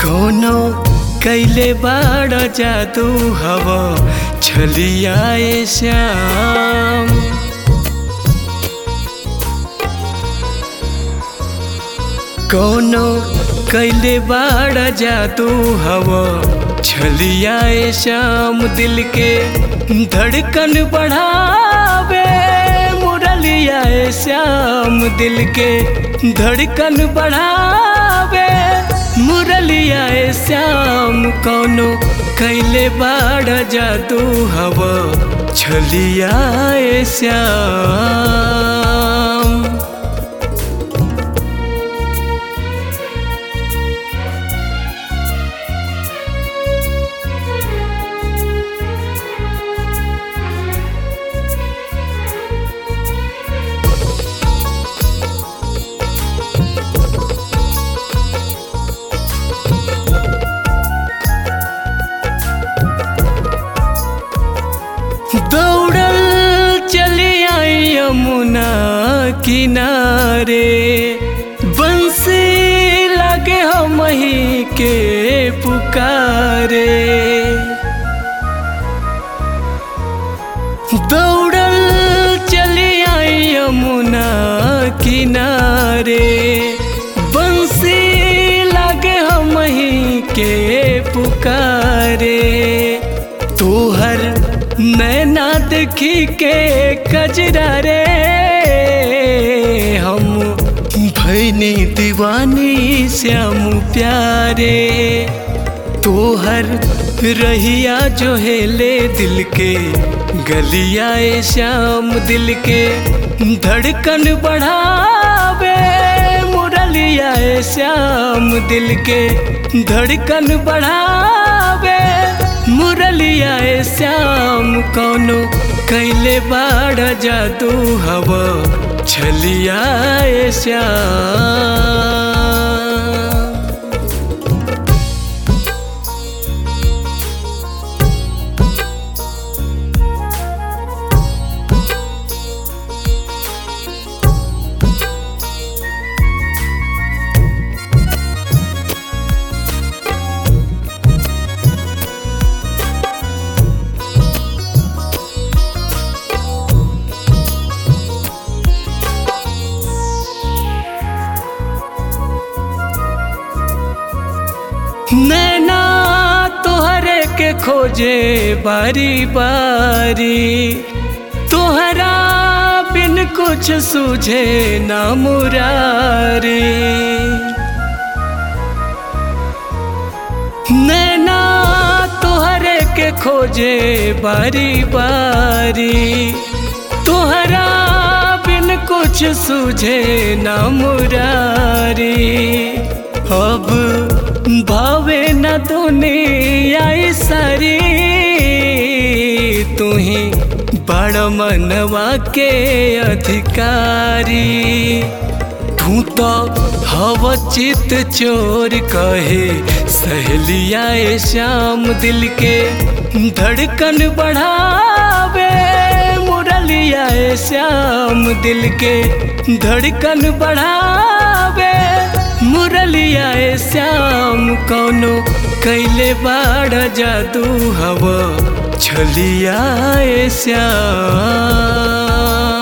कोनो कैले बाड़ जादू हव छलियाए श्याम कोनो कैले बाड़ जादू हव छलियाए श्याम दिल के धड़कन बढ़ावे मुरलियाए श्याम दिल के धड़कन बढ़ावे मुरलियाए श्याम कोनो कैले बाड़ जादू हव छलियाए श्याम दौड़ल चली आई यमुना किनारे बंसी लगे हो मही के पुकारे दौड़ल चली आई यमुना किनारे बंसी लगे हो मही के पुकारे तोहर नैना देखी के कजरा रे हम भैनी दीवानी श्याम प्यारे तोहर रहिया जो हेले दिल के गलिया ए श्याम दिल के धड़कन बढ़ावे मुरलिया ए श्याम दिल के धड़कन बढ़ावे मुरलिया ए श्याम कोनो कैले बाड़ जादू हव छलिया ए श्याम नैना तोहरे के खोजे बारी बारी तोहरा बिन कुछ सूझे ना मुरारी नैना तोहरे के खोजे बारी बारी तोहरा बिन कुछ सूझे ना मुरारी अब भावे न दुनिया सारी तू ही बड़ मनवा के अधिकारी तू तो हव चित चोर कहे सहेलिया ए श्याम दिल के धड़कन बढ़ावे मुरलिया ए श्याम दिल के धड़कन बढ़ावे मुरलिया ए श्याम कोनो कैले बाड़ जादू हव छलिया ए श्याम